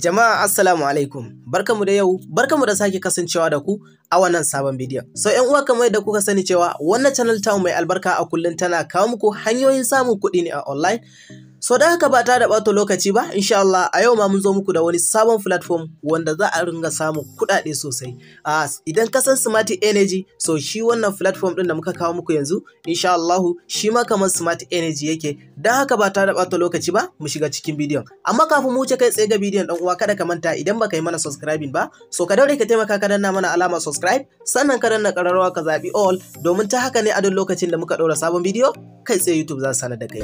Jama'a Assalamu alaikum. Barkamu da yau, barkamu da sake kasancewa da ku a wannan sabon bidiyon. So ƴan uwa kamar yadda kuka sani cewa wannan channel ta mai albarka a kullum tana kawo muku hanyoyin samun kuɗi ne a online. So da haka ba ta da ɓata lokaci ba, insha Allah a yau ma mun zo muku da wani sabon platform wanda za a ringa samun kuɗaɗe sosai. Uh, idan ka san Smart Energy, so shi wannan platform ɗin da muka kawo muku yanzu, insha Allah shi ma kamar Smart Energy yake. Don haka ba ta da ɓata lokaci ba, mu shiga cikin bidiyon. Amma kafin mu wuce kai tsaye ga bidiyon ɗan uwa kada ka manta idan baka yi mana subscribing ba, so ka daure ka taimaka ka danna mana alamar subscribe, sannan ka danna ƙararrawa ka zaɓi all domin ta haka ne a duk lokacin da muka ɗora sabon bidiyo, kai tsaye YouTube za su sanar da kai.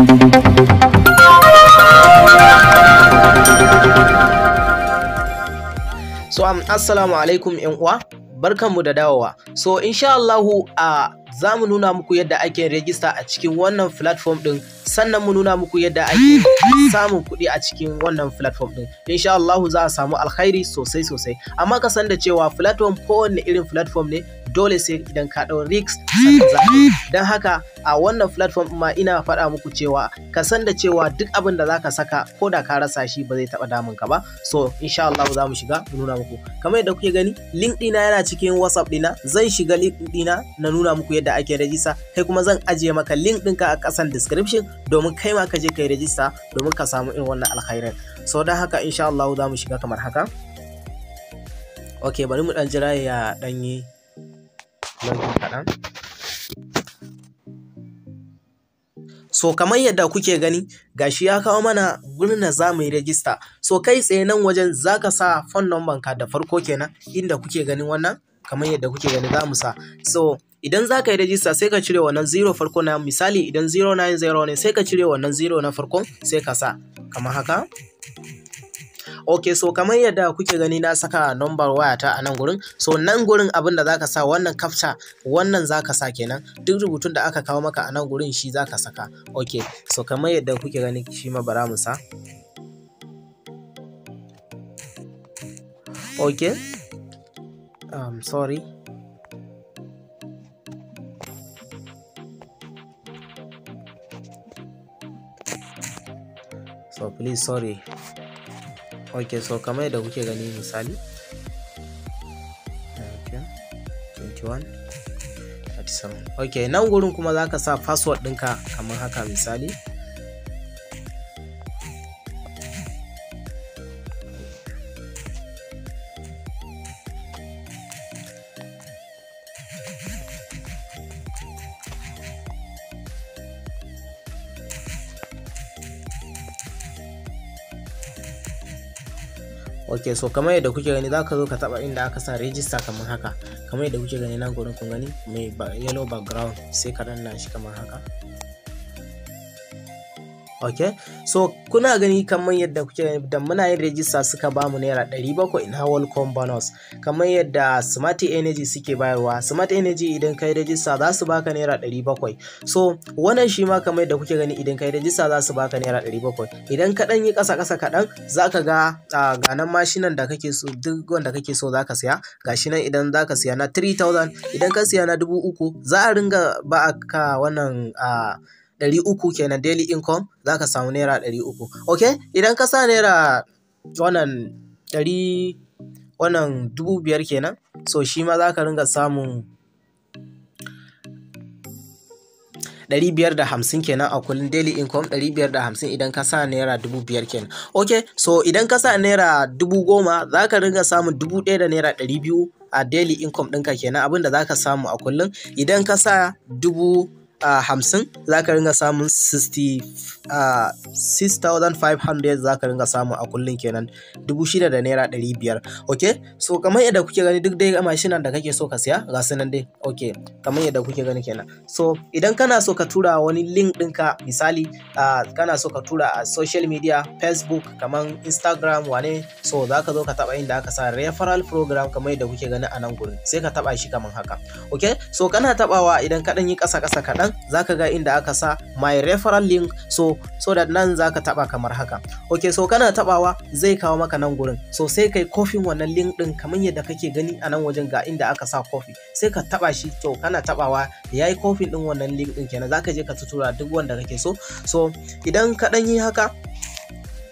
So um, assalamu alaikum yan uwa barkanmu da dawowa. So insha Allahu a za mu nuna muku yadda ake rejista a cikin wannan platform din sannan mu nuna muku yadda ake samun kuɗi a cikin wannan platform din. Insha Allahu za a samu alkhairi sosai sosai. Amma ka san da cewa platform kowanne irin platform ne dole sai idan ka ɗau risk sannan za Don haka a wannan platform ma ina faɗa muku cewa ka san da cewa duk abin da zaka saka ko da ka rasa shi ba zai taɓa damun ka ba. So insha Allah za mu shiga mu nuna muku. Kamar yadda kuke gani link ɗina yana cikin WhatsApp ɗina zan shiga link ɗina na nuna muku yadda ake rajista kai kuma zan ajiye maka link ɗinka a ƙasan description domin kai ma ka je ka yi rajista domin ka samu irin wannan alkhairin. So don haka insha Allah za mu shiga kamar haka. Ok bari mu ɗan jira ya ɗanyi login kaɗan. So kamar yadda kuke gani gashi ya kawo mana gurin da za mu yi rajista. So kai tsaye nan wajen za ka sa phone number ka da farko kenan inda kuke ganin wannan kamar yadda kuke gani za mu sa. So idan za ka yi rajista sai ka cire wannan zero farko na misali idan 090 ne sai ka cire wannan zero na farkon sai ka sa kamar haka. ok so kamar yadda kuke gani na saka number wayata a nan gurin so nan gurin abin da zaka sa wannan captcha wannan zaka sa kenan duk rubutun da aka kawo maka a nan gurin shi zaka saka ok so kamar yadda kuke gani shi ma bara mu sa ok um, sorry so please sorry ok so kamar yadda kuke gani misali okay. 21 37 ok nan gurin kuma za ka sa password ɗinka kamar haka misali ok so kamar yadda kuke gani za ka zo ka taba inda aka sa register kamar haka kamar yadda kuke gani nan gurin kun gani mai yellow background sai ka danna shi kamar haka ok so kuna gani kamar yadda kuke gani da muna yin register suka ba mu naira 700 na welcome bonus kamar yadda smart energy suke bayarwa smart energy idan kai register za su baka naira 700 so wannan shi ma kamar yadda kuke gani idan kai register za su baka naira 700 idan ka dan yi kasa kasa kaɗan za ka ga ga nan mashinan da kake so duk wanda kake so za ka siya gashi nan idan za ka siya na 3000 idan ka siya na 3000 za a ringa ba ka wannan ɗari uku kenan daily income za ka samu naira ɗari uku ok idan ka sa naira wannan ɗari wannan dubu biyar kenan so shi ma za ka ringa samun ɗari biyar da hamsin kenan a kullum daily income ɗari biyar da hamsin idan ka sa naira dubu biyar kenan ok so idan ka sa naira dubu goma za ka ringa samun dubu ɗaya da naira ɗari biyu a daily income ɗinka kenan abin da za ka samu a kullum idan ka sa dubu Uh, hamsin za ka ringa samun 6,500 za ka ringa samu a kullum kenan dubu shida da naira ɗari biyar ok so kamar yadda kuke gani duk dai mashinan da kake so ka siya ga su nan dai ok kamar yadda kuke gani kenan so idan kana so ka tura wani link ɗinka misali uh, kana so ka tura a social media facebook kamar instagram wane so za ka zo ka taɓa inda aka sa referral program kamar yadda kuke gani a nan gurin sai ka taɓa shi kamar haka ok so kana taɓawa idan ka ɗan yi ƙasa ƙasa kaɗan za ka ga inda aka sa my referral link so so that nan za ka taba kamar haka ok so kana tabawa zai kawo maka nan gurin so sai kai kofin wannan link din kamar yadda kake gani a nan wajen ga inda aka sa kofi sai ka taba shi to kana tabawa yayi kofin din wannan link din kenan zaka je ka tutura duk wanda kake so so idan ka dan yi haka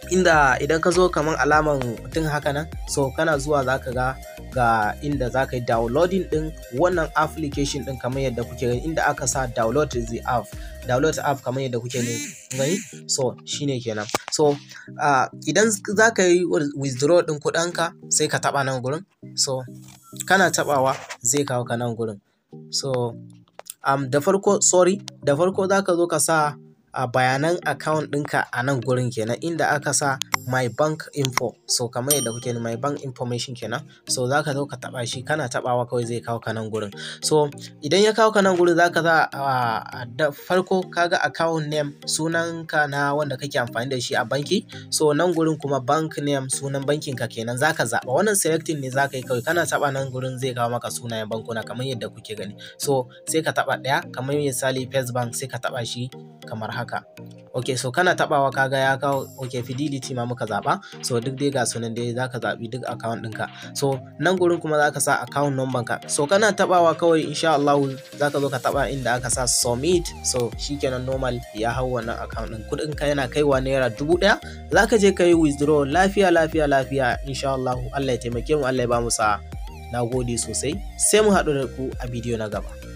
inda idan ka zo kamar alaman mutum haka nan so kana zuwa za ka ga ga inda za ka yi downloading din wannan application din kamar yadda kuke gani inda aka sa download the app download app kamar yadda kuke gani so shine kenan so uh, idan za ka yi withdraw din kuɗinka sai ka taɓa nan gurin so kana taɓawa zai kawo ka nan gurin so um, da farko sorry da farko za ka zo ka sa a uh, bayanan account ɗinka a nan gurin kenan inda aka sa my bank info so kamar yadda kuke my bank information kenan so za ka zo ka taɓa shi kana taɓawa kawai zai kawo ka nan gurin so idan ya kawo ka nan gurin za ka za uh, da farko kaga account name sunanka na wanda kake amfani da shi a banki so nan gurin kuma bank name sunan bankin ka kenan za ka zaɓa wannan selecting ne za ka yi kawai kana taɓa nan gurin zai kawo maka sunayen bankuna kamar yadda kuke gani so sai ka taɓa ɗaya kamar misali first bank sai ka taɓa shi kamar haka ok so kana tabawa kaga ya kawo ok fidelity ma muka zaba so duk dai ga sunan dai zaka zabi duk account ɗinka so nan gurin kuma zaka sa account number ka so kana tabawa kawai insha Allah zaka zo ka taba inda aka sa submit so shikenan normal ya hau wannan account ɗin kuɗin ka yana kaiwa naira dubu ɗaya zaka je ka yi withdraw lafiya lafiya lafiya insha Allah Allah ya taimake mu Allah ya ba mu sa'a na gode sosai sai mu haɗu da ku a bidiyo na gaba